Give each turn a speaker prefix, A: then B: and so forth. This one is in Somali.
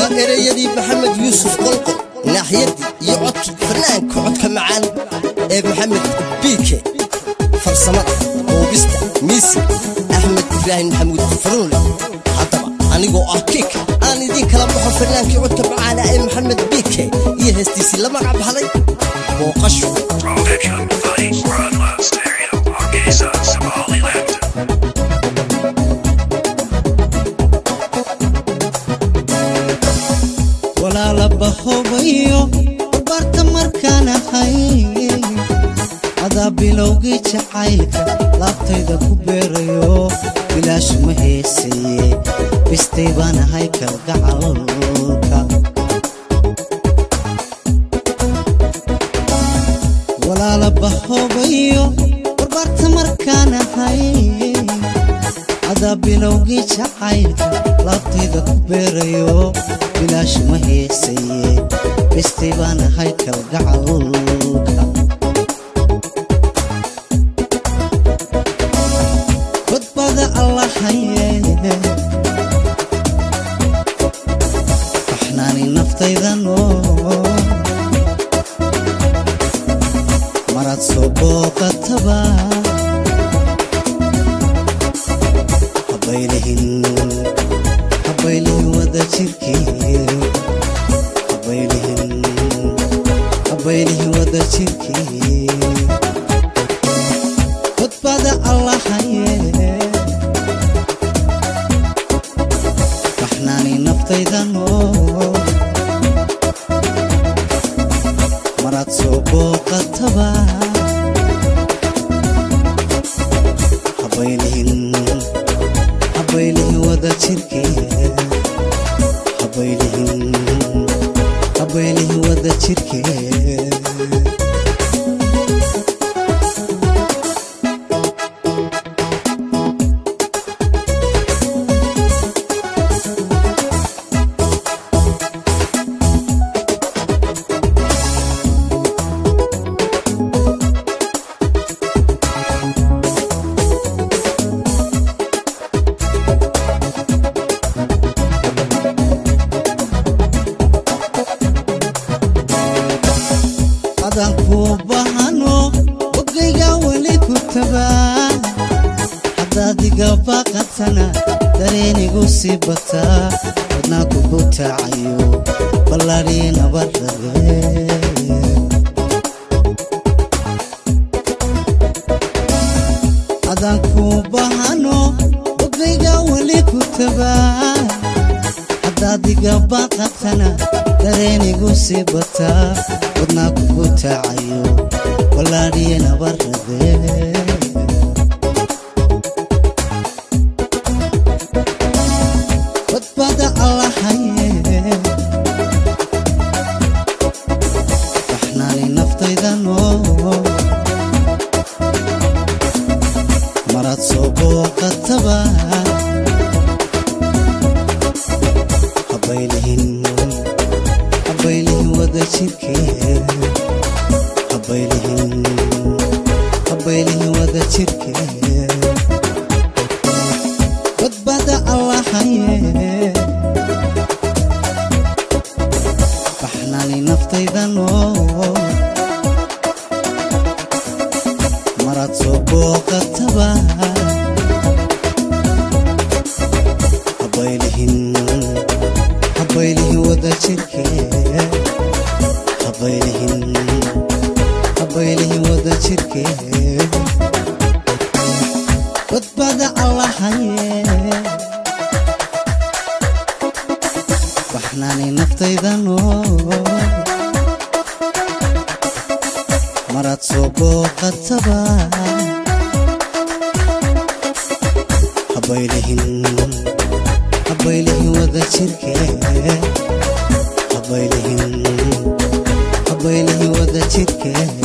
A: waa ereyadii maxamed yuusuf qolqol naaxiyadii iyo codkii fanaanka codka macaan ee maxamed biike farsamada buubista miisi axmed ibraahim maxamuud faruunle haddaba anigoo ah kiika aan idiin kala baxo fanaankii codka macaana ee maxamed biike iyo heestiisii la magac baxday booqasho
B: Prohibition, Buddy, Broadwell Stereo, Hargeisa, Somaliland.
C: walaalaba hobayo barta markaan ahay adaa bilowgii jacaylka laabtayda ku beerayo bilaash ma heesaye bistay baan ahay kalgacalka walaalaba hobayo barbarta markaan ahay adaa bilowgii jacaylka laabtayda ku beerayo bilaash ma heesaye bistay baan ahay kalgacalka badbada allahaye baxnaani naftaydanoo marad soo booqataba habaylihin habaylihin wada jirkii habaylihin habaylihin wada jirkii badbada allahaye baxnaani naftaydanoo marad soo booqataba habaylihin habaylihin wada jirkee habaylihin habaylihin wada jirkee adaan kuu bahano ogayga weli ku tabaa haddaad iga baaqatana dareenigu sii bataa wadnaa kugu tacayo ballaadhii nabarabe adaan kuu bahano ogayga weli ku tabaa haddaad iga baaqatana dareenigu sii bataa wadnaa kugu tacayo ballaadhiye nabarabe badbada allahaye baxnaani naftaydanoo marad soo booqataba habaylihin habaylihin wada jirkee habaylihin habaylihin wada jirkee badbada allahaye baxnaani naftaydanoo marad soo booqataba habaylihin habaylihin wada jirkee habaylihin habaylihin wada jirkee badbada allahaye baxnaani naftaydanoo marad soo booqataba habaylihin habaylihin wada jirkee habaylihin habaylihin wada jirkee